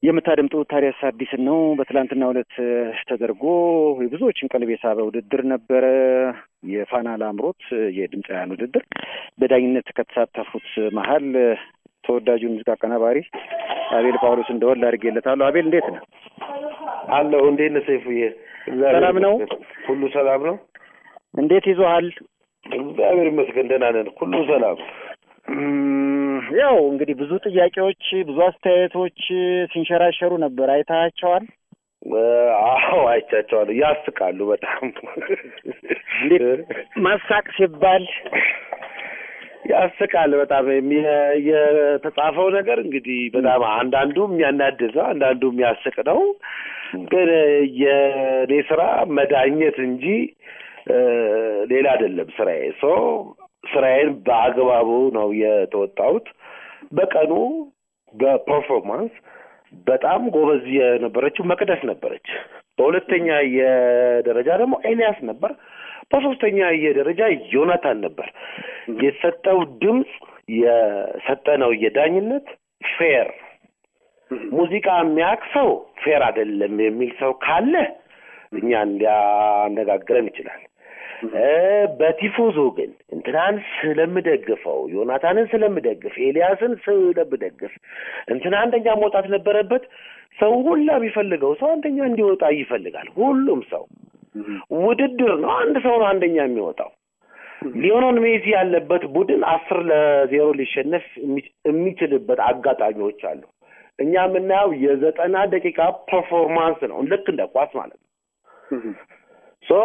የምታደምጡት ታዲያስ አዲስን ነው። በትላንትና ዕለት ተደርጎ የብዙዎችን ቀልብ የሳበ ውድድር ነበረ። የፋና ላምሮት የድምፃውያን ውድድር በዳኝነት ከተሳተፉት መሀል ተወዳጁ ሙዚቃ አቀናባሪ አቤል ጳውሎስ እንደወል አድርጌለታለሁ። አቤል እንዴት ነህ? አለሁ። እንዴት ነህ ሰይፉዬ? ሰላም ነው? ሁሉ ሰላም ነው? እንዴት ይዞሃል? እግዚአብሔር ይመስገን ደህና ነን። ሁሉ ሰላም ያው እንግዲህ ብዙ ጥያቄዎች፣ ብዙ አስተያየቶች ሲንሸራሸሩ ነበር። አይታቸዋል? አዎ አይቻቸዋለሁ። ያስቃሉ በጣም እንዴት ማሳቅ ሲባል ያስቃል በጣም የተጻፈው ነገር እንግዲህ በጣም አንዳንዱ የሚያናድድ ነው፣ አንዳንዱ የሚያስቅ ነው። ግን የኔ ስራ መዳኘት እንጂ ሌላ አይደለም ስራዬ። ሶ ስራዬን በአግባቡ ነው የተወጣሁት። በቀኑ በፐርፎርማንስ በጣም ጎበዝ የነበረችው መቅደስ ነበረች። በሁለተኛ የደረጃ ደግሞ ኤልያስ ነበር። በሶስተኛ የደረጃ ዮናታን ነበር። የተሰጠው ድምፅ የሰጠነው የዳኝነት ፌር ሙዚቃ የሚያውቅ ሰው ፌር አይደለም የሚል ሰው ካለ እኛን ሊያነጋግረን ይችላል። በቲፎዞ ግን እንትናን ስለምደግፈው ዮናታንን ስለምደግፍ ኤልያስን ስለምደግፍ እንትና አንደኛ መውጣት ነበረበት። ሰው ሁላ የሚፈልገው ሰው አንደኛ እንዲወጣ ይፈልጋል። ሁሉም ሰው ውድድር ነው። አንድ ሰው ነው አንደኛ የሚወጣው። ሊዮኖል ሜሲ ያለበት ቡድን አስር ለዜሮ ሊሸነፍ የሚችልበት አጋጣሚዎች አሉ። እኛ የምናየው የዘጠና ደቂቃ ፐርፎርማንስ ነው፣ ልክ እንደ ኳስ ማለት ነው። ሶ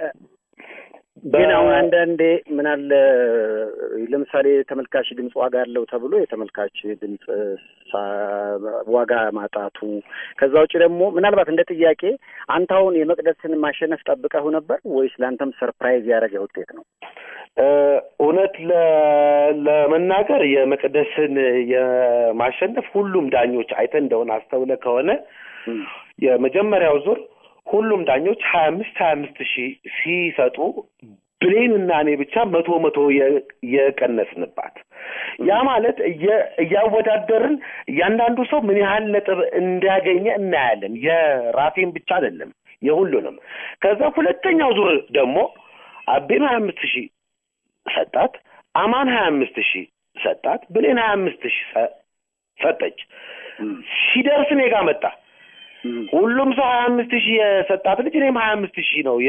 ግን አሁን አንዳንዴ ምን አለ ለምሳሌ ተመልካች ድምፅ ዋጋ አለው ተብሎ የተመልካች ድምፅ ዋጋ ማጣቱ፣ ከዛ ውጭ ደግሞ ምናልባት እንደ ጥያቄ አንተ አሁን የመቅደስን ማሸነፍ ጠብቀው ነበር ወይስ ለአንተም ሰርፕራይዝ ያደረገ ውጤት ነው? እውነት ለመናገር የመቅደስን የማሸነፍ ሁሉም ዳኞች አይተን እንደሆነ አስተውለ ከሆነ የመጀመሪያው ዙር ሁሉም ዳኞች ሀያ አምስት ሀያ አምስት ሺህ ሲሰጡ ብሌን እና እኔ ብቻ መቶ መቶ የቀነስንባት። ያ ማለት እያወዳደርን እያንዳንዱ ሰው ምን ያህል ነጥብ እንዳገኘ እናያለን። የራሴን ብቻ አይደለም የሁሉንም። ከዛ ሁለተኛው ዙር ደግሞ አቤም ሀያ አምስት ሺህ ሰጣት፣ አማን ሀያ አምስት ሺህ ሰጣት፣ ብሌን ሀያ አምስት ሺህ ሰጠች። ሲደርስ እኔ ጋር መጣ። ሁሉም ሰው ሀያ አምስት ሺህ የሰጣት ልጅ እኔም ሀያ አምስት ሺህ ነው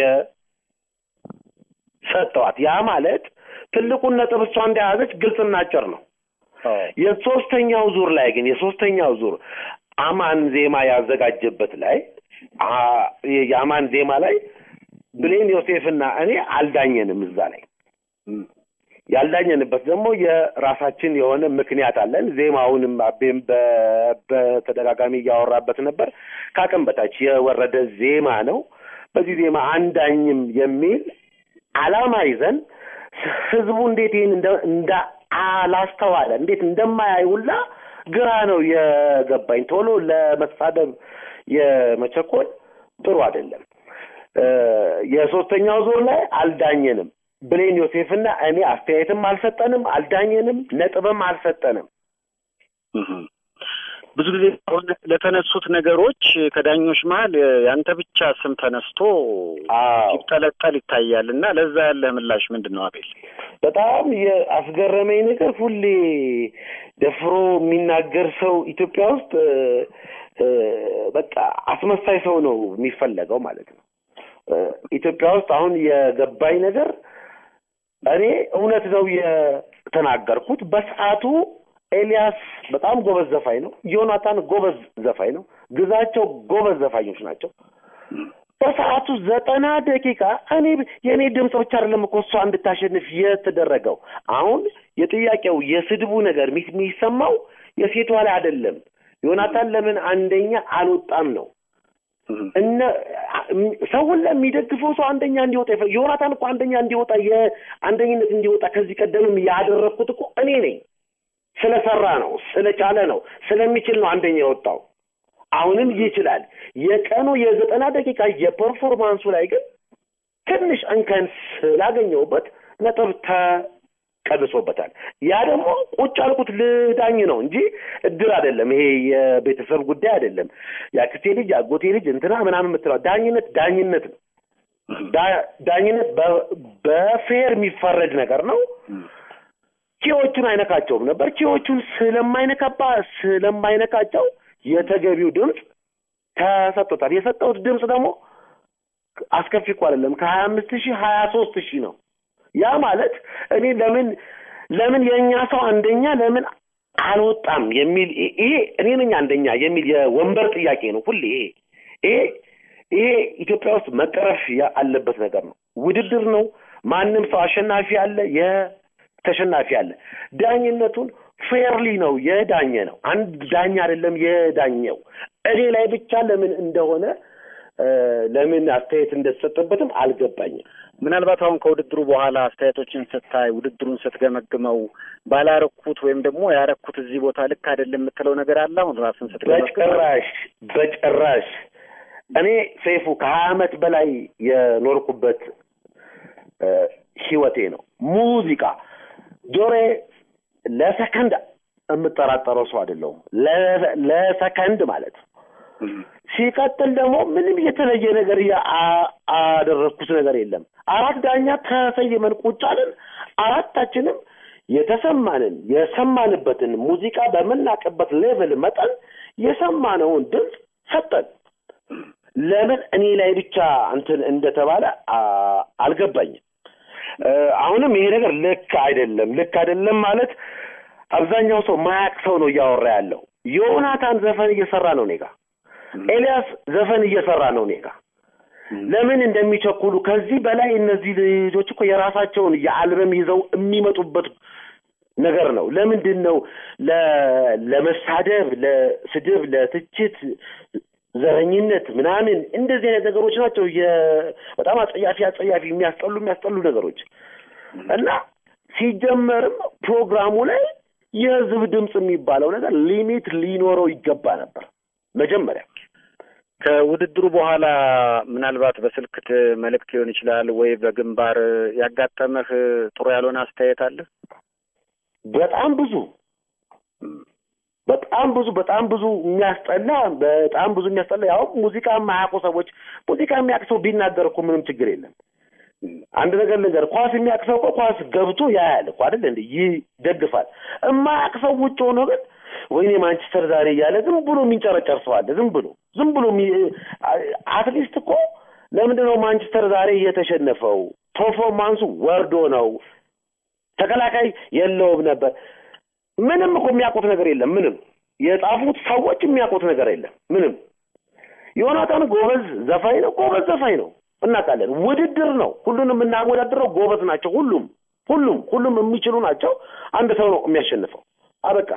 የሰጠዋት። ያ ማለት ትልቁን ነጥብ እሷ እንደያዘች ግልጽና አጭር ነው። የሶስተኛው ዙር ላይ ግን የሶስተኛው ዙር አማን ዜማ ያዘጋጀበት ላይ የአማን ዜማ ላይ ብሌን ዮሴፍና እኔ አልዳኘንም። እዛ ላይ ያልዳኘንበት ደግሞ የራሳችን የሆነ ምክንያት አለን። ዜማውንም አቤም በተደጋጋሚ እያወራበት ነበር። ከአቅም በታች የወረደ ዜማ ነው። በዚህ ዜማ አንዳኝም የሚል አላማ ይዘን ህዝቡ እንዴት ይህን እንደ አላስተዋለ እንዴት እንደማያይ ሁላ ግራ ነው የገባኝ። ቶሎ ለመሳደብ የመቸኮል ጥሩ አይደለም። የሶስተኛው ዙር ላይ አልዳኘንም። ብሌን ዮሴፍና እኔ አስተያየትም አልሰጠንም፣ አልዳኘንም፣ ነጥብም አልሰጠንም። ብዙ ጊዜ ለተነሱት ነገሮች ከዳኞች መሀል ያንተ ብቻ ስም ተነስቶ ሲጠለጠል ይታያል እና ለዛ ያለ ምላሽ ምንድን ነው አቤል? በጣም የአስገረመኝ ነገር ሁሌ ደፍሮ የሚናገር ሰው ኢትዮጵያ ውስጥ በቃ አስመሳይ ሰው ነው የሚፈለገው ማለት ነው። ኢትዮጵያ ውስጥ አሁን የገባኝ ነገር እኔ እውነት ነው የተናገርኩት። በሰዓቱ ኤልያስ በጣም ጎበዝ ዘፋኝ ነው። ዮናታን ጎበዝ ዘፋኝ ነው። ግዛቸው ጎበዝ ዘፋኞች ናቸው። በሰዓቱ ዘጠና ደቂቃ እኔ የእኔ ድምፅ ብቻ አይደለም እኮ እሷ እንድታሸንፍ የተደረገው። አሁን የጥያቄው የስድቡ ነገር የሚሰማው የሴቷ ላይ አይደለም። ዮናታን ለምን አንደኛ አልወጣም ነው እነ ሰውን ለሚደግፈው ሰው አንደኛ እንዲወጣ ይፈ ዮናታን እኮ አንደኛ እንዲወጣ የአንደኝነት እንዲወጣ ከዚህ ቀደምም ያደረግኩት እኮ እኔ ነኝ። ስለሰራ ነው፣ ስለቻለ ነው፣ ስለሚችል ነው አንደኛ የወጣው። አሁንም ይችላል። የቀኑ የዘጠና ደቂቃ የፐርፎርማንሱ ላይ ግን ትንሽ እንከን ስላገኘሁበት ነጥብ ቀንሶበታል። ያ ደግሞ ቁጭ አልኩት ልዳኝ ነው እንጂ እድር አይደለም። ይሄ የቤተሰብ ጉዳይ አይደለም። የአክስቴ ልጅ የአጎቴ ልጅ እንትና ምናምን የምትለው ዳኝነት ዳኝነት ነው። ዳኝነት በፌር የሚፈረድ ነገር ነው። ኪዎቹን አይነካቸውም ነበር። ኪዎቹን ስለማይነካባ ስለማይነካቸው የተገቢው ድምፅ ተሰጥቶታል። የሰጠሁት ድምፅ ደግሞ አስከፊ እኮ አይደለም። ከሀያ አምስት ሺህ ሀያ ሶስት ሺህ ነው። ያ ማለት እኔ ለምን ለምን የእኛ ሰው አንደኛ ለምን አልወጣም የሚል ይሄ እኔ ነኝ አንደኛ የሚል የወንበር ጥያቄ ነው። ሁሌ ይሄ ይሄ ይሄ ኢትዮጵያ ውስጥ መቀረፍ ያለበት ነገር ነው። ውድድር ነው። ማንም ሰው አሸናፊ አለ፣ የተሸናፊ አለ። ዳኝነቱን ፌርሊ ነው የዳኘ ነው። አንድ ዳኛ አይደለም የዳኘው እኔ ላይ ብቻ ለምን እንደሆነ ለምን አስተያየት እንደተሰጠበትም አልገባኝም። ምናልባት አሁን ከውድድሩ በኋላ አስተያየቶችን ስታይ ውድድሩን ስትገመግመው ባላረኩት ወይም ደግሞ ያረኩት እዚህ ቦታ ልክ አይደለም የምትለው ነገር አለ? አሁን ራስን ስትገመግም በጭራሽ በጭራሽ። እኔ ሰይፉ ከሀያ ዓመት በላይ የኖርኩበት ህይወቴ ነው ሙዚቃ። ጆሬ ለሰከንድ የምጠራጠረው ሰው አይደለሁም። ለሰከንድ ማለት ነው። ሲቀጥል ደግሞ ምንም የተለየ ነገር አደረግኩት ነገር የለም። አራት ዳኛ ተሰይመን ቁጭ አልን። አራታችንም የተሰማንን የሰማንበትን ሙዚቃ በምናውቅበት ሌቭል መጠን የሰማነውን ድምፅ ሰጠን። ለምን እኔ ላይ ብቻ እንትን እንደተባለ አልገባኝም። አሁንም ይሄ ነገር ልክ አይደለም። ልክ አይደለም ማለት አብዛኛው ሰው ማያቅ ሰው ነው እያወራ ያለው። ዮናታን ዘፈን እየሰራ ነው እኔ ጋ ኤልያስ ዘፈን እየሰራ ነው እኔ ጋ። ለምን እንደሚቸኩሉ ከዚህ በላይ እነዚህ ልጆች እኮ የራሳቸውን የአልበም ይዘው የሚመጡበት ነገር ነው። ለምንድን ነው ለመሳደብ፣ ለስድብ፣ ለትችት፣ ዘረኝነት ምናምን እንደዚህ አይነት ነገሮች ናቸው በጣም አጸያፊ አጸያፊ የሚያስጠሉ የሚያስጠሉ ነገሮች እና ሲጀመርም ፕሮግራሙ ላይ የህዝብ ድምፅ የሚባለው ነገር ሊሚት ሊኖረው ይገባ ነበር መጀመሪያ ከውድድሩ በኋላ ምናልባት በስልክ መልእክት ሊሆን ይችላል ወይ በግንባር ያጋጠመህ ጥሩ ያልሆነ አስተያየት አለ? በጣም ብዙ በጣም ብዙ በጣም ብዙ የሚያስጠላ በጣም ብዙ የሚያስጠላ ያው ሙዚቃ የማያውቁ ሰዎች ሙዚቃ የሚያውቅ ሰው ቢናገር እኮ ምንም ችግር የለም። አንድ ነገር ልንገር፣ ኳስ የሚያውቅ ሰው እኮ ኳስ ገብቶ ያያል እኮ አይደል እንዴ? ይደግፋል። የማያውቅ ሰው ውጭ ሆኖ ግን ወይኔ ማንቸስተር ዛሬ እያለ ዝም ብሎ የሚንጨረጨር ሰው አለ። ዝም ብሎ ዝም ብሎ አትሊስት እኮ ለምንድን ነው ማንቸስተር ዛሬ እየተሸነፈው? ፐርፎርማንሱ ወርዶ ነው። ተከላካይ የለውም ነበር። ምንም እኮ የሚያውቁት ነገር የለም። ምንም የጻፉት ሰዎች የሚያውቁት ነገር የለም። ምንም ዮናታን ጎበዝ ዘፋኝ ነው። ጎበዝ ዘፋኝ ነው እናውቃለን። ውድድር ነው። ሁሉንም የምናወዳድረው ጎበዝ ናቸው። ሁሉም ሁሉም ሁሉም የሚችሉ ናቸው። አንድ ሰው ነው የሚያሸንፈው። አበቃ።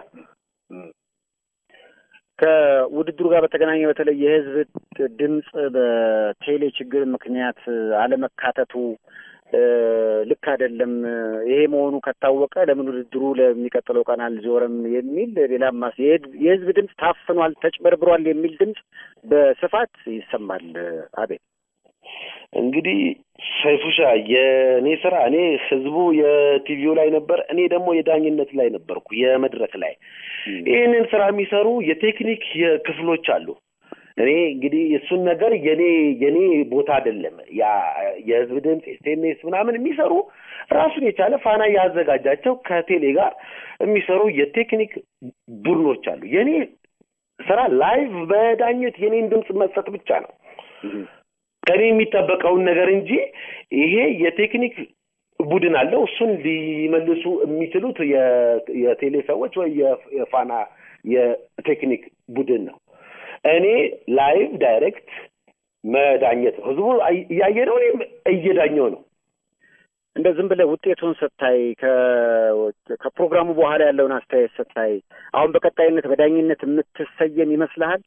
ከውድድሩ ጋር በተገናኘ በተለይ የህዝብ ድምፅ በቴሌ ችግር ምክንያት አለመካተቱ ልክ አይደለም። ይሄ መሆኑ ከታወቀ ለምን ውድድሩ ለሚቀጥለው ቀን አልዞረም የሚል ሌላም የህዝብ ድምፅ ታፍኗል፣ ተጭበርብሯል የሚል ድምፅ በስፋት ይሰማል። አቤት እንግዲህ ሰይፉሻ የእኔ ስራ እኔ ህዝቡ የቲቪው ላይ ነበር፣ እኔ ደግሞ የዳኝነት ላይ ነበርኩ የመድረክ ላይ። ይህንን ስራ የሚሰሩ የቴክኒክ ክፍሎች አሉ። እኔ እንግዲህ እሱን ነገር የኔ የኔ ቦታ አይደለም። ያ የህዝብ ድምፅ ኤስኤምኤስ ምናምን የሚሰሩ ራሱን የቻለ ፋና ያዘጋጃቸው ከቴሌ ጋር የሚሰሩ የቴክኒክ ቡድኖች አሉ። የኔ ስራ ላይቭ በዳኘት የኔን ድምፅ መስጠት ብቻ ነው ከኔ የሚጠበቀውን ነገር እንጂ ይሄ የቴክኒክ ቡድን አለው። እሱን ሊመልሱ የሚችሉት የቴሌ ሰዎች ወይ የፋና የቴክኒክ ቡድን ነው። እኔ ላይቭ ዳይሬክት መዳኘት ነው። ህዝቡ እያየ ነው፣ እኔም እየዳኘው ነው። እንደ ዝም ብለህ ውጤቱን ስታይ ከፕሮግራሙ በኋላ ያለውን አስተያየት ስታይ አሁን በቀጣይነት በዳኝነት የምትሰየም ይመስልሃል?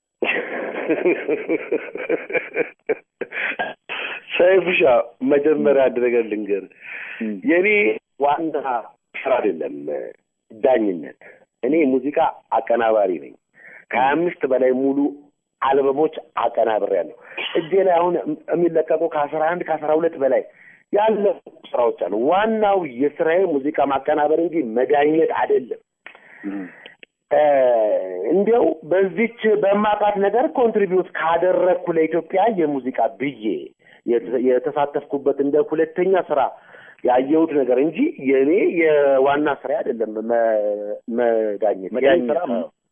ሰይፉሻ መጀመሪያ አንድ ነገር ልንገር፣ የኔ ዋና ስራ አይደለም ዳኝነት። እኔ ሙዚቃ አቀናባሪ ነኝ። ከሀያ አምስት በላይ ሙሉ አልበሞች አቀናብሬያለሁ። እጄ ላይ አሁን የሚለቀቁ ከአስራ አንድ ከአስራ ሁለት በላይ ያለ ስራዎች አሉ። ዋናው የስራዬ ሙዚቃ ማቀናበር እንጂ መዳኘት አይደለም። እንዲያው በዚች በማውቃት ነገር ኮንትሪቢዩት ካደረግኩ ለኢትዮጵያ የሙዚቃ ብዬ የተሳተፍኩበት እንደ ሁለተኛ ስራ ያየሁት ነገር እንጂ የእኔ የዋና ስራ አይደለም። መዳኘት መዳኘት ስራ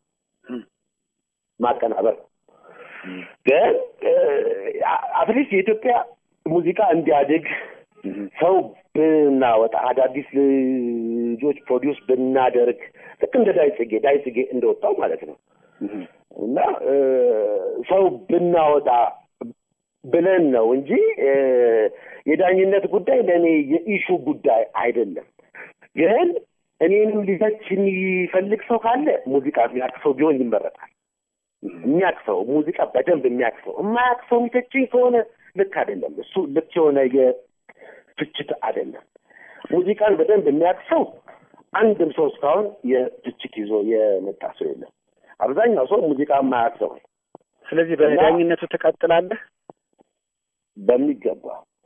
ማቀናበር ግን አትሊስት የኢትዮጵያ ሙዚቃ እንዲያድግ ሰው ብናወጣ አዳዲስ ልጆች ፕሮዲውስ ብናደርግ ልክ እንደ ዳይ ጽጌ ዳይ ጽጌ እንደወጣው ማለት ነው እና ሰው ብናወጣ ብለን ነው እንጂ የዳኝነት ጉዳይ ለእኔ የኢሹ ጉዳይ አይደለም። ግን እኔንም ሊተች የሚፈልግ ሰው ካለ ሙዚቃ የሚያቅሰው ቢሆን ይመረጣል። የሚያቅሰው ሙዚቃ በደንብ የሚያቅሰው የማያቅሰው የሚተችኝ ከሆነ ልክ አይደለም። እሱ ልክ የሆነ የትችት አይደለም። ሙዚቃን በደንብ የሚያቅሰው አንድም ሰው እስካሁን የትችት ይዞ የመጣ ሰው የለም። አብዛኛው ሰው ሙዚቃ የማያቅሰው ስለዚህ በዳኝነቱ ትቀጥላለህ? በሚገባ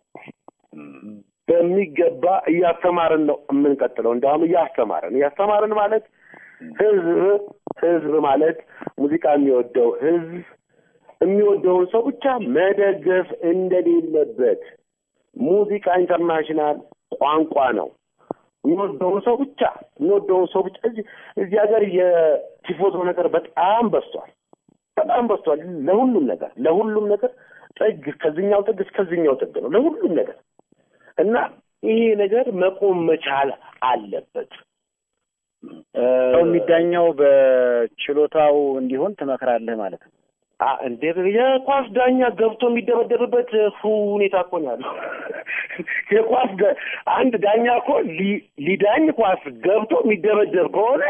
በሚገባ እያስተማርን ነው የምንቀጥለው። እንዲያውም እያስተማርን እያስተማርን ማለት ህዝብ ህዝብ ማለት ሙዚቃ የሚወደው ህዝብ የሚወደውን ሰው ብቻ መደገፍ እንደሌለበት ሙዚቃ ኢንተርናሽናል ቋንቋ ነው። የሚወደውን ሰው ብቻ የሚወደውን ሰው ብቻ እዚህ እዚህ ሀገር የቲፎዞ ነገር በጣም በዝቷል፣ በጣም በዝቷል። ለሁሉም ነገር ለሁሉም ነገር ጥግ ከዚኛው ጥግ እስከዚኛው ጥግ ነው ለሁሉም ነገር እና ይሄ ነገር መቆም መቻል አለበት። ሰው የሚዳኘው በችሎታው እንዲሆን ትመክራለህ ማለት ነው። እንደ የኳስ ዳኛ ገብቶ የሚደበደብበት ሁኔታ እኮ ነው ያለው። የኳስ አንድ ዳኛ እኮ ሊዳኝ ኳስ ገብቶ የሚደበደብ ከሆነ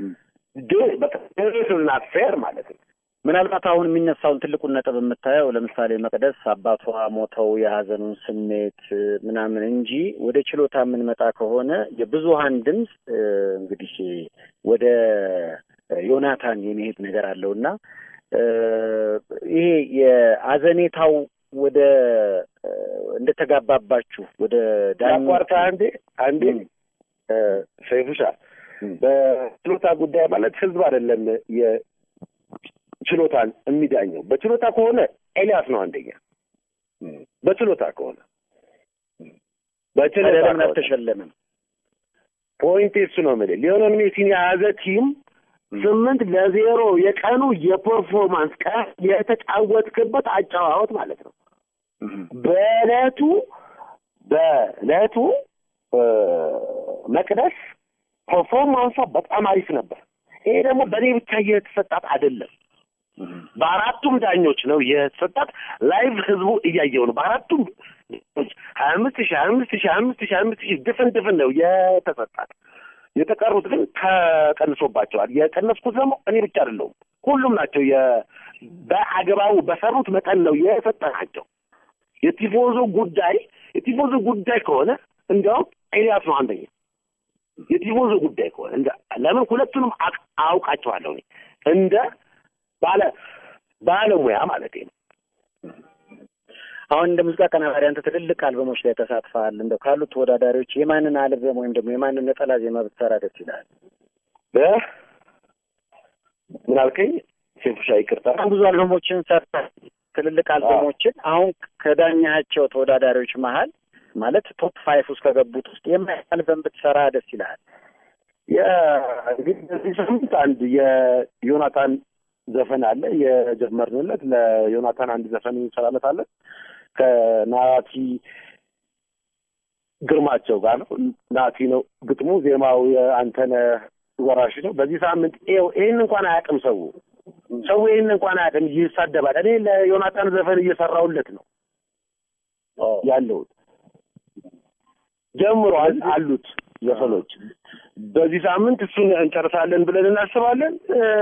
ናት ፌር ማለት ነው። ምናልባት አሁን የሚነሳውን ትልቁን ነጥብ የምታየው ለምሳሌ መቅደስ አባቷ ሞተው የሀዘኑን ስሜት ምናምን እንጂ ወደ ችሎታ የምንመጣ ከሆነ የብዙሀን ድምፅ እንግዲህ ወደ ዮናታን የሚሄድ ነገር አለው እና ይሄ የአዘኔታው ወደ እንደተጋባባችሁ ወደ ዳቋርታ አንዴ አንዴ ሰይፉሻ በችሎታ ጉዳይ ማለት ህዝብ አይደለም ችሎታን የሚዳኘው በችሎታ ከሆነ ኤልያስ ነው አንደኛ። በችሎታ ከሆነ በችሎታ ለምን አልተሸለመም? ፖይንት እሱ ነው የምልህ። ሊዮኔል ሜሲን የያዘ ቲም ስምንት ለዜሮ የቀኑ የፐርፎርማንስ ቀን የተጫወትክበት አጨዋወት ማለት ነው። በእለቱ በእለቱ መቅደስ ፐርፎርማንሷ በጣም አሪፍ ነበር። ይሄ ደግሞ በእኔ ብቻ የተሰጣት አይደለም። በአራቱም ዳኞች ነው የተሰጣት። ላይቭ ህዝቡ እያየው ነው። በአራቱም ሀያ አምስት ሺህ ሀያ አምስት ሺህ ሀያ አምስት ሺህ ሀያ አምስት ሺህ ድፍን ድፍን ነው የተሰጣት። የተቀሩት ግን ተቀንሶባቸዋል። የቀነስኩት ደግሞ እኔ ብቻ አይደለሁም፣ ሁሉም ናቸው። በአግባቡ በሰሩት መጠን ነው የሰጠናቸው። የቲፎዞ ጉዳይ የቲፎዞ ጉዳይ ከሆነ እንዲያውም ኤልያስ ነው አንደኛ። የቲፎዞ ጉዳይ ከሆነ ለምን ሁለቱንም አውቃቸዋለሁ እኔ እንደ ባለ ባለሙያ ማለት ነው። አሁን እንደ ሙዚቃ ቀናባሪ አንተ ትልልቅ አልበሞች ላይ ተሳትፈሃል። እንደው ካሉት ተወዳዳሪዎች የማንን አልበም ወይም ደግሞ የማንን ነጠላ ዜማ ብትሰራ ደስ ይላል? ምን አልከኝ? ሴፉሻ ይቅርታ። ብዙ አልበሞችን ሰርተህ ትልልቅ አልበሞችን አሁን ከዳኛቸው ተወዳዳሪዎች መሀል ማለት ቶፕ ፋይፍ ውስጥ ከገቡት ውስጥ የማን አልበም ብትሰራ ደስ ይልሃል? እንግዲህ በዚህ ሳምንት አንድ የዮናታን ዘፈን አለ የጀመርንለት ለዮናታን አንድ ዘፈን እንሰራለታለን ከናቲ ግርማቸው ጋር ነው። ናቲ ነው ግጥሙ፣ ዜማው የአንተነህ ወራሽ ነው። በዚህ ሳምንት ይኸው ይህን እንኳን አያውቅም ሰው ሰው ይህን እንኳን አያውቅም፣ ይሳደባል። እኔ ለዮናታን ዘፈን እየሰራሁለት ነው ያለሁት። ጀምሯል አሉት ዘፈኖች። በዚህ ሳምንት እሱን እንጨርሳለን ብለን እናስባለን።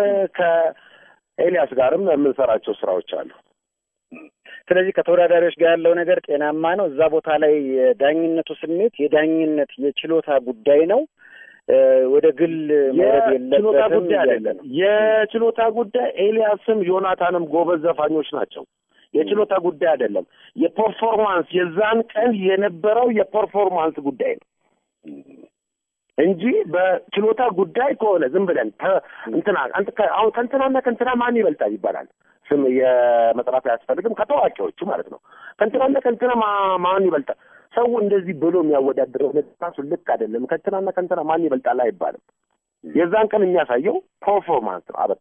ከኤልያስ ጋርም የምንሰራቸው ስራዎች አሉ። ስለዚህ ከተወዳዳሪዎች ጋር ያለው ነገር ጤናማ ነው። እዛ ቦታ ላይ የዳኝነቱ ስሜት የዳኝነት የችሎታ ጉዳይ ነው። ወደ ግል መውረድ የችሎታ የለበትም ጉዳይ እያለ አይደለም። ነው። የችሎታ ጉዳይ ኤልያስም ዮናታንም ጎበዝ ዘፋኞች ናቸው። የችሎታ ጉዳይ አይደለም። የፐርፎርማንስ የዛን ቀን የነበረው የፐርፎርማንስ ጉዳይ ነው እንጂ በችሎታ ጉዳይ ከሆነ ዝም ብለን እንትና አሁን ከእንትናና ከእንትና ማን ይበልጣል ይባላል። ስም የመጥራት አያስፈልግም። ከታዋቂዎቹ ማለት ነው። ከእንትናና ከእንትና ማን ይበልጣል ሰው እንደዚህ ብሎ የሚያወዳድረው ራሱ ልክ አይደለም። ከእንትናና ከእንትና ማን ይበልጣል አይባልም። የዛን ቀን የሚያሳየው ፐርፎርማንስ ነው። አበቃ።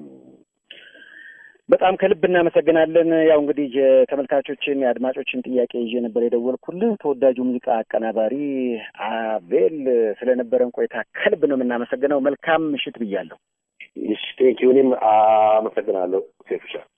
በጣም ከልብ እናመሰግናለን። ያው እንግዲህ የተመልካቾችን የአድማጮችን ጥያቄ ይዤ ነበር የደወልኩልህ። ተወዳጁ ሙዚቃ አቀናባሪ አቤል ስለነበረን ቆይታ ከልብ ነው የምናመሰግነው። መልካም ምሽት ብያለሁ። እሺ፣ ቴንኪው። እኔም አመሰግናለሁ ሴፍሻ